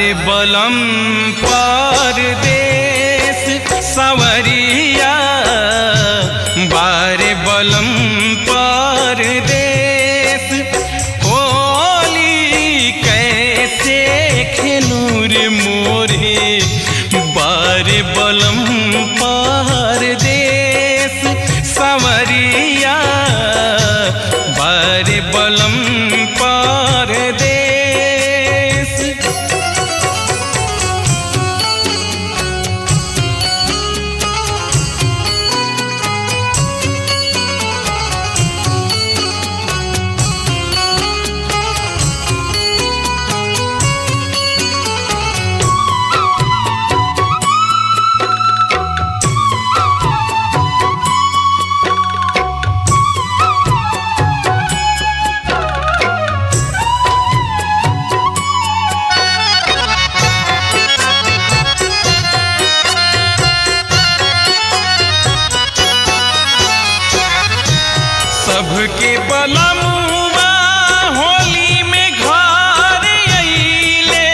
बलम परदेश सवरिया बार बलम परदेश होली कैसे खेलूर मोरे बार बलम परदेश सवरिया बार बलम परदेश सबके बलमुआ होली में घर अइले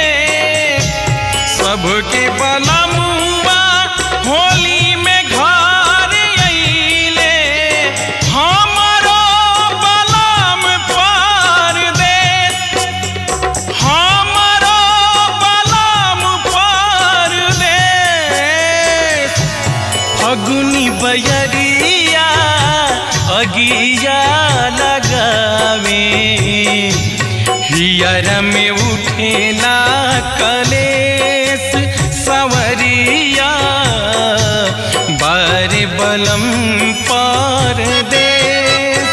सबके बलमुआ होली में घर अइले हमरो बलम परदेश हमरो बलम परदेश फगुनी बयरिया अगिया लगावे हियर में उठेला कलेस सवरिया बार बलम परदेश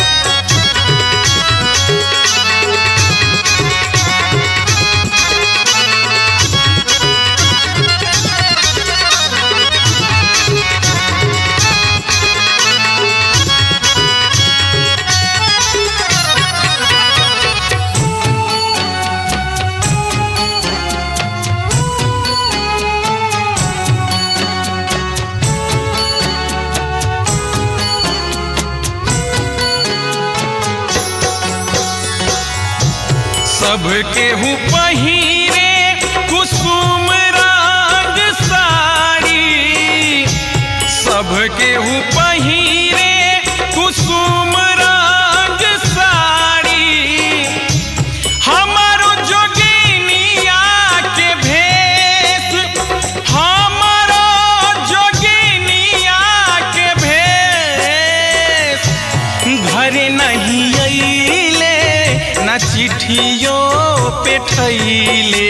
सबके हूँ पहिरे कुसुम रंग साड़ी सबके हूँ पहिरे कुसुम रंग साड़ी हमारो जोगिनिया के भेष हमारो जोगिनिया के भेष घर नहीं अइले न चिट्ठियों पे ठैले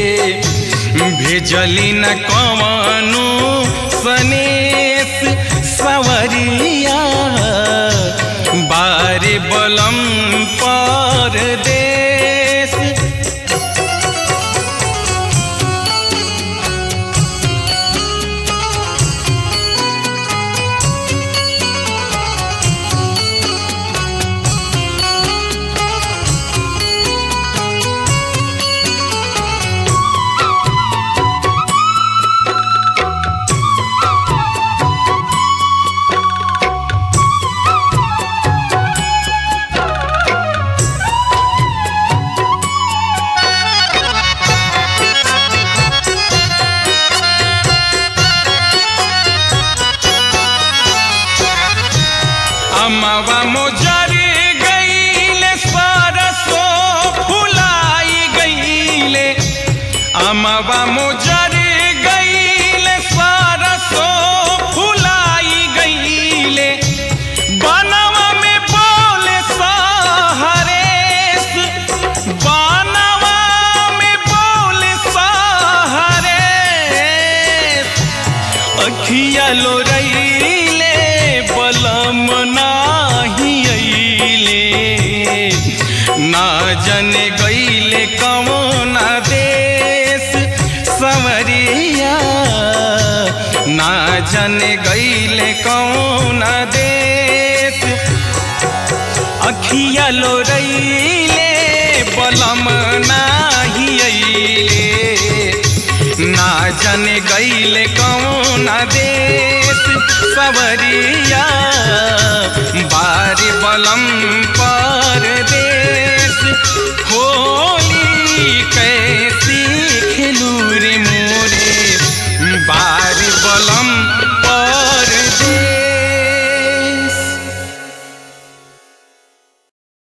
भेजली न कवनो सनेस सवरिया बारे बलम परदेश अमवा मोजर गईले सरसो फुलाई गईले अमवा मोजर गईले सरसो फुलाई गईले बनवा में बोले सहरेस बनवा में बोले सहरेस अखिया लोरैले बलम नाही अइले ना जने गईले कवना देश सवरिया ना जने गईले कवना देश अखिया लोरैले बलम नाही अइले ना जाने गईले कौन देश सवरिया बारी बलम